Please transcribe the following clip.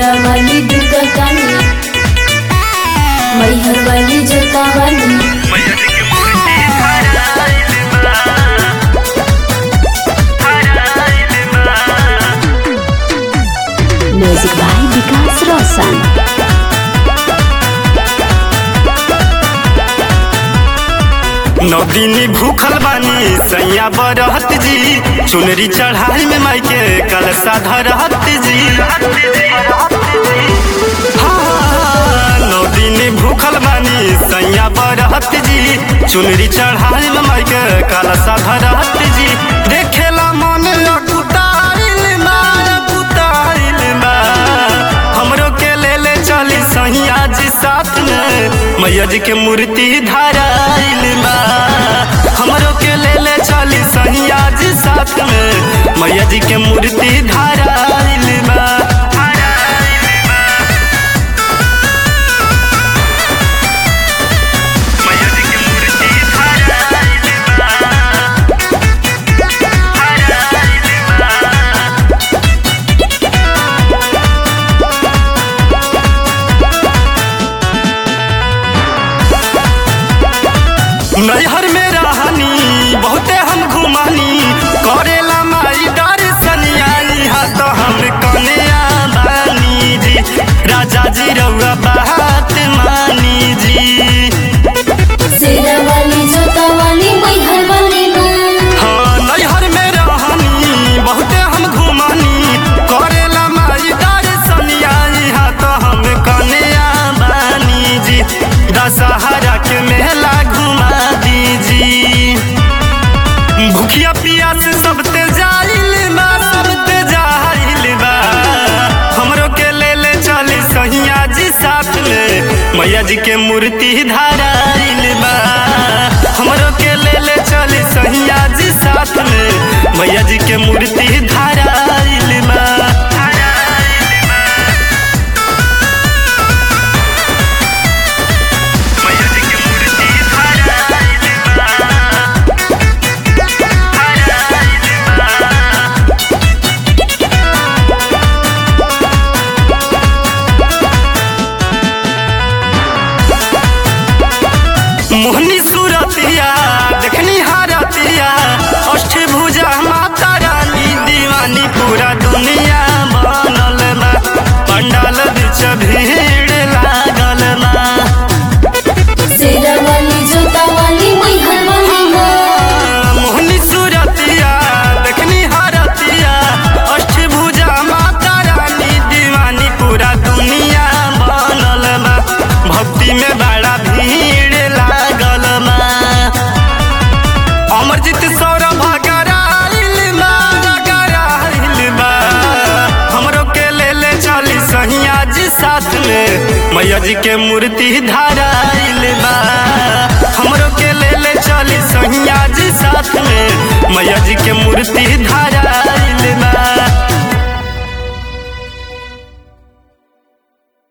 शेरा वाली दुर्गा काली मैहर वाली जोता वाली म्यूजिक बाय विकास रोशन नौ दिन भूखल बानी सैया बरहत जी चुनरी चढ़ाई में मायके कलसा धरहत जी हाँ, नौ दिन भूखल बानी सैया बरहत जी चुनरी चढ़ाई में मायके कलसा धरहत जी देखेला मन अकुताइल बा अकुताइल बा हमरो के ले ले चली सैया जी साथ में मैया जी के मूर्ति धराइल बा हमरो के ले ले चली सैया जी साथ में मैया जी के मूर्ति धराइल बा मैया जी के मूर्ति धराइल बा नैहर में रहनी बहुते हम घुमानी करेला माई दर्शनिया यहाँ तो हम कन्या बानी जी राजा जी रउआ बात मानी जी शेरा वाली जोता वाली मैहर वाली माँ हाँ नैहर में रहनी बहुते हम घुमानी करेला माई दर्शनिया यहाँ तो हम कन्या बानी जी दशहरा के मेला घुमा दीजी भूखिया पियास सब ते जाइल बा सब ते जाइल बा हमरो के ले ले चली सहिया जी साथ में मैया जी के मूर्ति धराइल बा हमरो के ले ले चली सहिया जी साथ में मैया जी के मूर्ति धराइल बा मैया जी के मूर्ति धराइल बा मोहनी सूरतिया देखनी हारतिया अष्टभुजा माता रानी दीवानी पूरा दुनिया बनल बा पंडाल बीच भीड़ लागल बा शेरा वाली जोता वाली मैहर वाली माँ मोहनी सूरतिया देखनी हारतिया अष्टभुजा माता रानी दीवानी पूरा दुनिया बनल बा भक्ति में बड़ा भीड़ लागल बा अमरजीत सौरभ कराइल बा कराइल बा हमरो के ले ले चली सहिया जी साथ में मैया जी के मूर्ति धराइल बा हमरो के ले ले चली सहिया जी साथ में मैया जी के मूर्ति धराइल